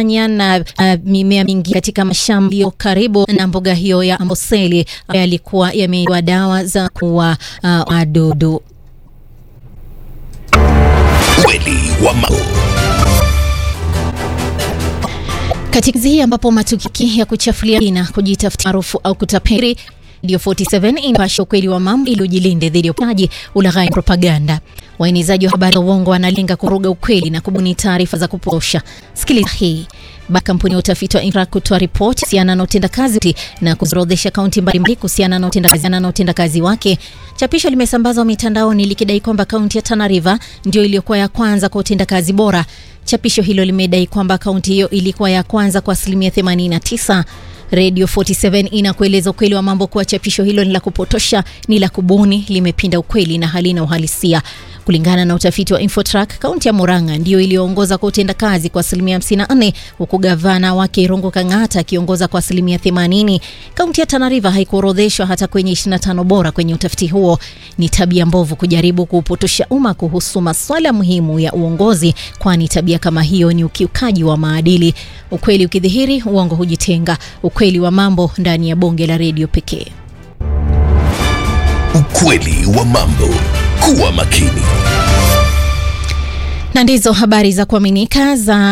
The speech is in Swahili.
nyanya na uh, mimea mingi katika mashamba yaliyo karibu na mbuga hiyo ya Amboseli yalikuwa yameiwa dawa za kuua uh, wadudu. Kweli wa mambo. Katika hii ambapo matukio ya kuchafulia na kujitafutia maarufu au kutapeli Radio 47 inapasha ukweli wa mambo ili ujilinde dhidi ya upaji, ulaghai, propaganda. Waenezaji wa habari za uongo wanalenga kuruga ukweli na kubuni taarifa za kupotosha. Sikiliza hii. Ba kampuni ya utafiti wa INRA kutoa ripoti kuhusiana na utendakazi na kuziorodhesha kaunti mbalimbali kuhusiana na utendakazi na utendakazi wake. Chapisho limesambazwa mitandaoni likidai kwamba kaunti ya Tana River ndio iliyokuwa ya kwanza kwa utendakazi bora. Chapisho hilo limedai kwamba kaunti hiyo ilikuwa ya kwanza kwa asilimia 89. Radio 47 inakueleza ukweli wa mambo kuwa chapisho hilo ni la kupotosha, ni la kubuni, limepinda ukweli na halina uhalisia. Kulingana na utafiti wa Infotrack, kaunti ya Murang'a ndiyo iliyoongoza kwa utendakazi kwa asilimia 54 huku gavana wake Irungu Kang'ata akiongoza kwa asilimia 80. Kaunti ya Tana River haikuorodheshwa hata kwenye 25 bora kwenye utafiti huo. Ni tabia mbovu kujaribu kuupotosha umma kuhusu masuala muhimu ya uongozi, kwani tabia kama hiyo ni ukiukaji wa maadili. Ukweli ukidhihiri, uongo hujitenga. Ukweli wa mambo ndani ya bonge la redio pekee. Ukweli wa mambo. Kuwa makini. Na ndizo habari za kuaminika za